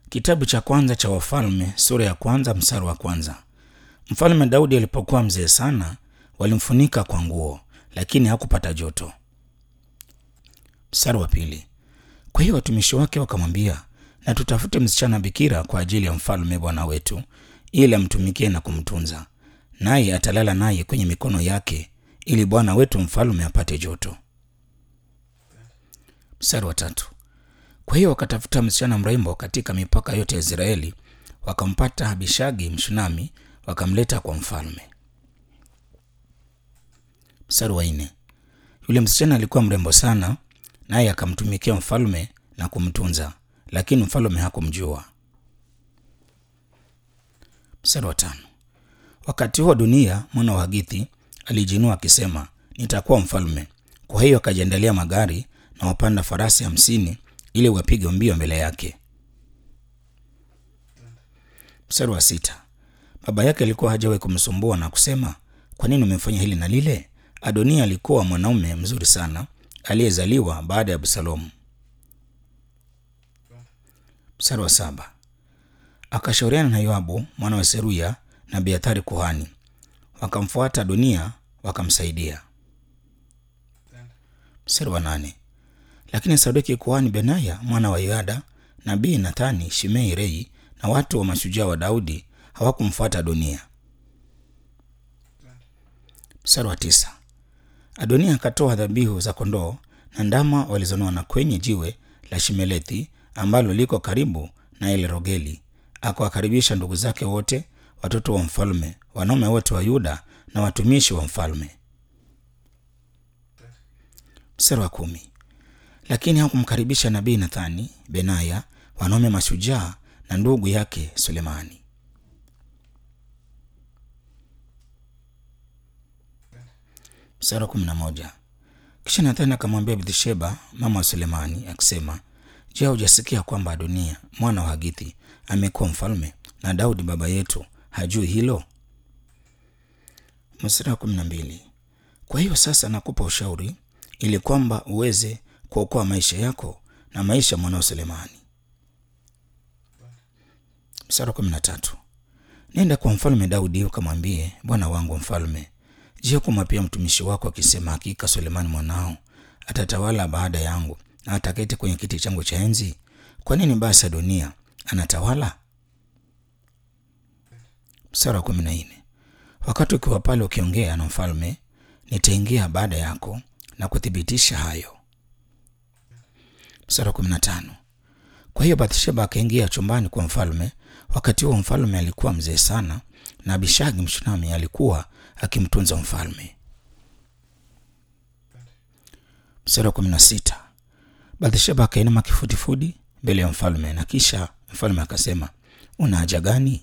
Kitabu cha kwanza cha Wafalme sura ya kwanza mstari wa kwanza. Mfalme Daudi alipokuwa mzee sana, walimfunika kwa nguo, lakini hakupata joto. Mstari wa pili. Kwa hiyo watumishi wake wakamwambia, na tutafute msichana bikira kwa ajili ya mfalme bwana wetu, ili amtumikie na kumtunza, naye atalala naye kwenye mikono yake, ili bwana wetu mfalme apate joto. Mstari wa tatu. Kwa hiyo wakatafuta msichana mrembo katika mipaka yote ya Israeli, wakampata Abishagi Mshunami, wakamleta kwa mfalme. Mstari wa nne. Yule msichana alikuwa mrembo sana, naye akamtumikia mfalme na kumtunza, lakini mfalme hakumjua. Mstari wa tano. Wakati huo Dunia mwana wa Hagithi alijinua akisema, nitakuwa mfalme. Kwa hiyo akajiandalia magari na wapanda farasi hamsini ili wapige mbio mbele yake. Mstari wa sita. Baba yake alikuwa hajawahi kumsumbua na kusema, kwa nini umefanya hili na lile? Adonia alikuwa mwanaume mzuri sana aliyezaliwa baada ya Absalomu. Mstari wa saba. Akashauriana na Yoabu mwana wa Seruya na Abiathari kuhani, wakamfuata Adonia wakamsaidia. Mstari wa nane. Lakini Sadoki kuhani Benaya mwana wa Yoyada, nabii Nathani, Shimei, Rei na watu wa mashujaa wa Daudi hawakumfuata Adonia. Mstari wa tisa. Adonia akatoa dhabihu za kondoo na ndama walizonona kwenye jiwe la Shimelethi ambalo liko karibu na Elrogeli, akawakaribisha ndugu zake wote, watoto wa mfalme, wanaume wote wa Yuda na watumishi wa mfalme. Mstari wa kumi. Lakini hakumkaribisha nabii Nathani, Benaya, wanaume mashujaa na ndugu yake Sulemani. Mstari wa kumi na moja. Kisha Nathani akamwambia Bathsheba mama wa Sulemani akisema, Je, hujasikia kwamba Adonia mwana wa Hagithi amekuwa mfalme na Daudi baba yetu hajui hilo? Mstari wa kumi na mbili. Kwa hiyo sasa nakupa ushauri ili kwamba uweze kuokoa maisha yako na maisha mwanao Sulemani. Mstari wa kumi na tatu. Nenda kwa mfalme Daudi ukamwambie, bwana wangu mfalme, je, kumwapia mtumishi wako akisema, hakika Sulemani mwanao atatawala baada yangu na ataketi kwenye kiti changu cha enzi? Kwa nini basi Adonia anatawala? Mstari wa kumi na nne. Wakati ukiwa pale ukiongea na mfalme, nitaingia baada yako na kuthibitisha hayo. Mstari wa kumi na tano. Kwa hiyo Bathsheba akaingia chumbani kwa mfalme. Wakati huo mfalme alikuwa mzee sana, na Abishagi Mshunami alikuwa akimtunza mfalme. Mstari wa kumi na sita. Bathsheba akainama kifudifudi mbele ya mfalme, na kisha mfalme akasema, una haja gani?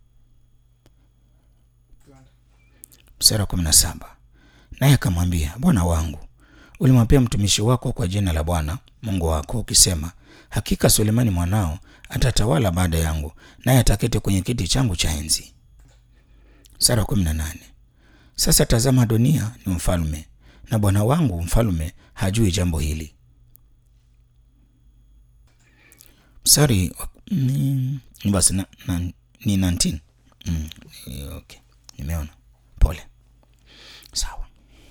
Mstari wa kumi na saba. Naye akamwambia, bwana wangu, ulimwapia mtumishi wako kwa jina la Bwana Mungu wako ukisema, hakika Sulemani mwanao atatawala baada yangu, naye ataketi kwenye kiti changu cha enzi. Mstari wa kumi na nane. Sasa tazama, Adonia ni mfalme na bwana wangu mfalme hajui jambo hili. Mstari mm, basi na, na, ni 19 mm, okay. Nimeona, pole, sawa.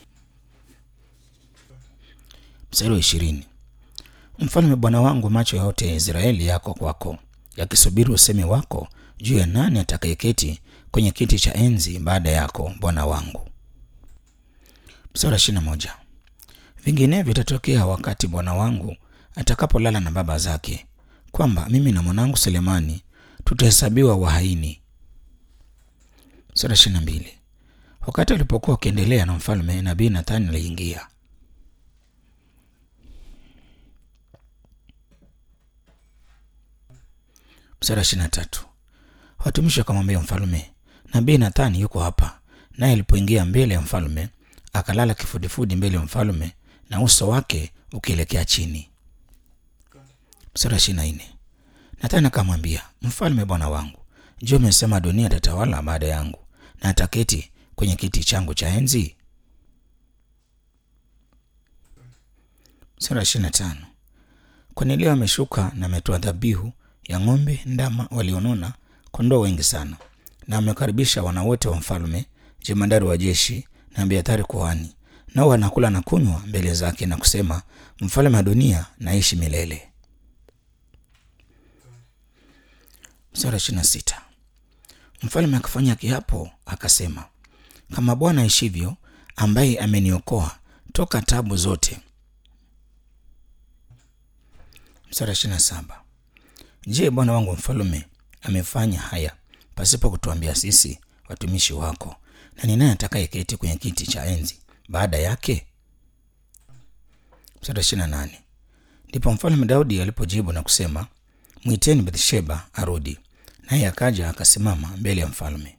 Mstari wa ishirini. Mfalme bwana wangu, macho yote ya Israeli yako kwako, yakisubiri usemi wako juu ya nani atakayeketi kwenye kiti cha enzi baada yako, bwana wangu. Mstari wa ishirini na moja. Vinginevyo itatokea wakati bwana wangu atakapolala na baba zake, kwamba mimi na mwanangu Selemani tutahesabiwa wahaini. Mstari wa ishirini na mbili. Wakati alipokuwa wakiendelea na mfalme, nabii Nathani aliingia. Mstari wa ishirini na tatu. Watumishi wakamwambia mfalme, nabii Nathani yuko hapa. Naye alipoingia mbele ya mfalme, akalala kifudifudi mbele ya mfalme na uso wake ukielekea chini. Mstari wa ishirini na nne. Nathani akamwambia mfalme, bwana wangu, je, umesema Adonia atatawala baada yangu na ataketi kwenye kiti changu cha enzi? Mstari wa ishirini na tano. Kwani leo ameshuka na ametoa dhabihu ya ng'ombe, ndama walionona, kondoo wengi sana. Na amekaribisha wana wote wa mfalme, jemadari wa jeshi na Abiathari kuhani, nao wanakula na kunywa mbele zake na kusema, mfalme wa dunia naishi milele. Sura ishirini na sita. Mfalme akafanya kiapo akasema, kama Bwana aishivyo, ambaye ameniokoa toka tabu zote. Sura ishirini na saba. Je, bwana wangu mfalme amefanya haya pasipo kutuambia sisi watumishi wako? Na ni nani atakayeketi kwenye kiti cha enzi baada yake? Sura ishirini na nane. Ndipo mfalme Daudi alipojibu na kusema, mwiteni Bathsheba arudi. Naye akaja akasimama mbele ya mfalme.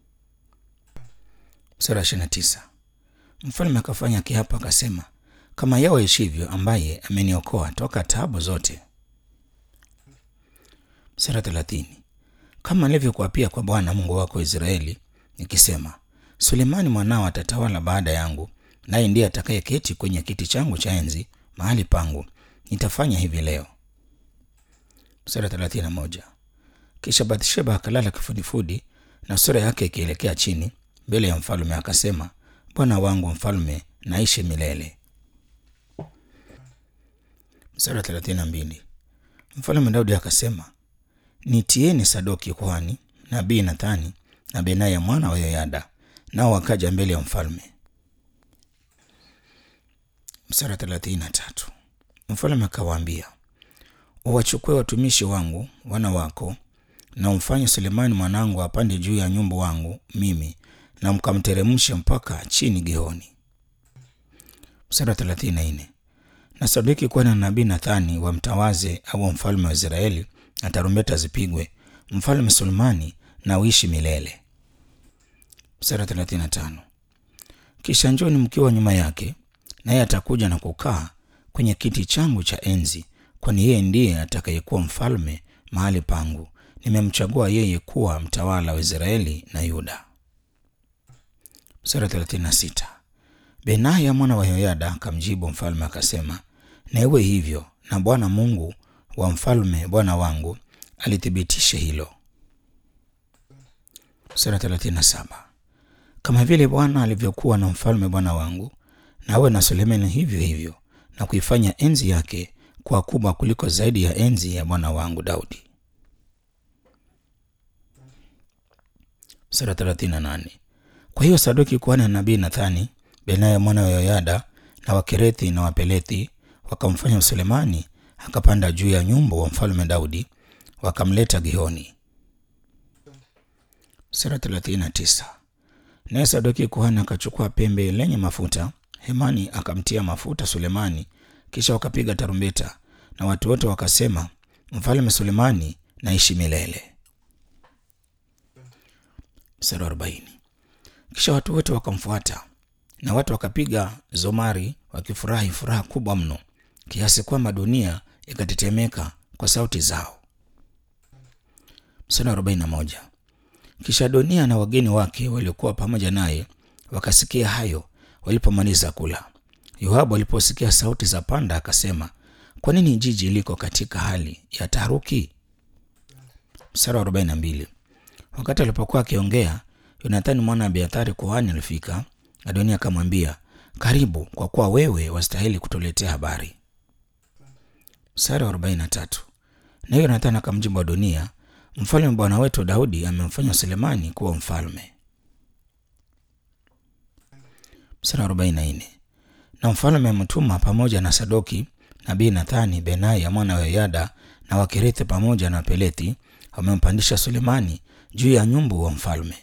Sura ishirini na tisa. Mfalme akafanya kiapo akasema, kama Yawe aishivyo, ambaye ameniokoa toka taabu zote. Sura thelathini. Kama alivyokuapia kwa Bwana Mungu wako Israeli, nikisema, Sulemani mwanao atatawala baada yangu, naye ndiye atakayeketi kwenye kiti changu cha enzi mahali pangu, nitafanya hivi leo. Sura thelathini na moja. Kisha Bathsheba akalala kifudifudi na sura yake ikielekea chini mbele ya mfalme, akasema, bwana wangu mfalme naishi milele. Sura thelathini na mbili. Mfalme Daudi akasema, nitieni Sadoki kuhani, nabii Nathani na Benaya mwana wa Yoyada, nao wakaja mbele ya mfalme. Sura thelathini na tatu. Mfalme akawaambia, uwachukue watumishi wangu wana wako na umfanye Sulemani mwanangu apande juu ya nyumbu wangu mimi na mkamteremshe mpaka chini Gihoni. Mstari wa thelathini na nne. Na Sadoki kuwa na nabii Nathani wamtawaze au mfalme wa Israeli, na tarumbeta zipigwe, mfalme Sulemani na uishi milele. Mstari wa thelathini na tano. Kisha njoni mkiwa nyuma yake, naye atakuja na kukaa kwenye kiti changu cha enzi, kwani yeye ndiye atakayekuwa mfalme mahali pangu nimemchagua yeye kuwa mtawala wa Israeli na Yuda. Sura 36. Benaya mwana wa Yoyada akamjibu mfalme akasema, na iwe hivyo, na Bwana Mungu wa mfalme bwana wangu alithibitishe hilo. Sura 37. Kama vile Bwana alivyokuwa na mfalme bwana wangu, nawe na Sulemani hivyo hivyo, na kuifanya enzi yake kuwa kubwa kuliko zaidi ya enzi ya bwana wangu Daudi. Sura 38. Kwa hiyo Sadoki kuhani na nabii Nathani, Benaya mwana wa Yoyada na Wakerethi na Wapelethi wakamfanya Sulemani akapanda juu ya nyumbu wa mfalme Daudi, wakamleta Gihoni. Sura 39. Naye Sadoki kuhani akachukua pembe lenye mafuta, hemani akamtia mafuta Sulemani, kisha wakapiga tarumbeta, na watu wote wakasema, mfalme Sulemani naishi milele. Mstari wa arobaini. Kisha watu wote wakamfuata na watu wakapiga zomari wakifurahi furaha kubwa mno, kiasi kwamba dunia ikatetemeka kwa sauti zao. Mstari wa arobaini na moja. Kisha Adonia na wageni wake waliokuwa pamoja naye wakasikia hayo walipomaliza kula. Yoabu aliposikia sauti za panda akasema, kwa nini jiji liko katika hali ya taharuki? Mstari wa arobaini na mbili. Wakati alipokuwa akiongea, Yonathani mwana wa Abiathari kuhani alifika. Adonia akamwambia, karibu, kwa kuwa wewe wastahili kutuletea habari. Mstari wa arobaini na tatu. Na Yonathani akamjibu Adonia, mfalme bwana wetu Daudi amemfanya Sulemani kuwa mfalme. Mstari wa arobaini na nne. Na mfalme amemtuma pamoja na Sadoki nabii Nathani, Benaya mwana wa Yoyada na Wakerethi pamoja na Wapelethi wamempandisha Sulemani juu ya nyumbu wa mfalme.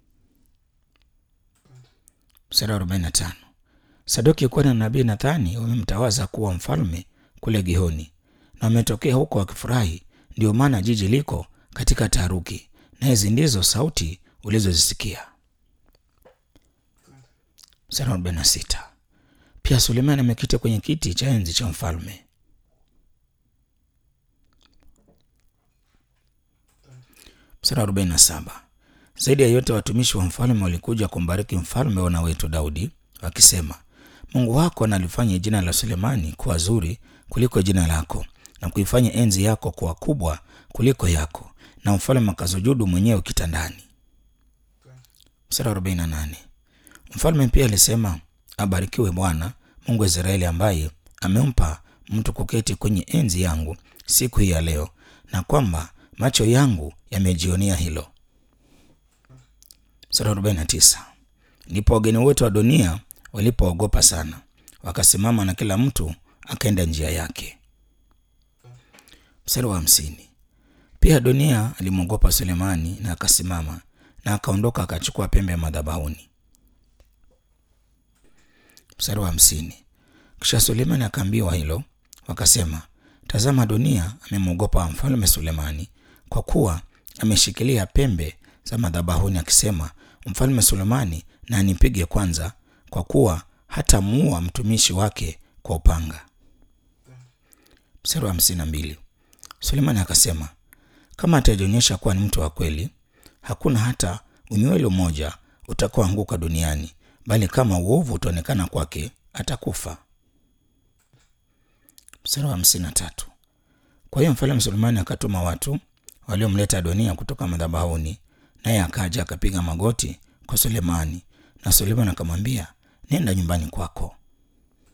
Mstari wa 45. Sadoki kuwa na nabii Nathani wamemtawaza kuwa mfalme kule Gihoni, na wametokea huko wakifurahi, ndio maana jiji liko katika taharuki, na hizi ndizo sauti ulizozisikia. Mstari wa 46. Pia Sulemani amekita kwenye kiti cha enzi cha mfalme. Mstari wa 47. Zaidi ya yote watumishi wa mfalme walikuja kumbariki mfalme wana wetu Daudi wakisema, Mungu wako analifanya jina la Sulemani kuwa zuri kuliko jina lako, na kuifanya enzi yako kuwa kubwa kuliko yako, na mfalme akasujudu mwenyewe kitandani. Mstari wa 48. Mfalme pia alisema, abarikiwe Bwana Mungu wa Israeli ambaye amempa mtu kuketi kwenye enzi yangu siku hii ya leo, na kwamba macho yangu yamejionea hilo. Mstari wa 49. Ndipo wageni wote wa dunia walipoogopa sana, wakasimama na kila mtu akaenda njia yake. Mstari wa hamsini. Pia dunia alimwogopa Sulemani na akasimama na akaondoka akachukua pembe ya madhabahuni. Mstari wa hamsini. Kisha Sulemani akaambiwa hilo, wakasema, tazama, dunia amemwogopa mfalme Sulemani kwa kuwa ameshikilia pembe za madhabahuni, akisema, mfalme Sulemani na anipige kwanza, kwa kuwa hatamuua mtumishi wake kwa upanga. Mstari wa hamsini na mbili. Sulemani akasema, kama atajionyesha kuwa ni mtu wa kweli, hakuna hata unywele mmoja utakaoanguka duniani, bali kama uovu utaonekana kwake, atakufa. Mstari wa hamsini na tatu. Kwa hiyo mfalme Sulemani akatuma watu waliomleta Adonia kutoka madhabahuni, naye akaja akapiga magoti kwa Sulemani, na Sulemani akamwambia, nenda nyumbani kwako.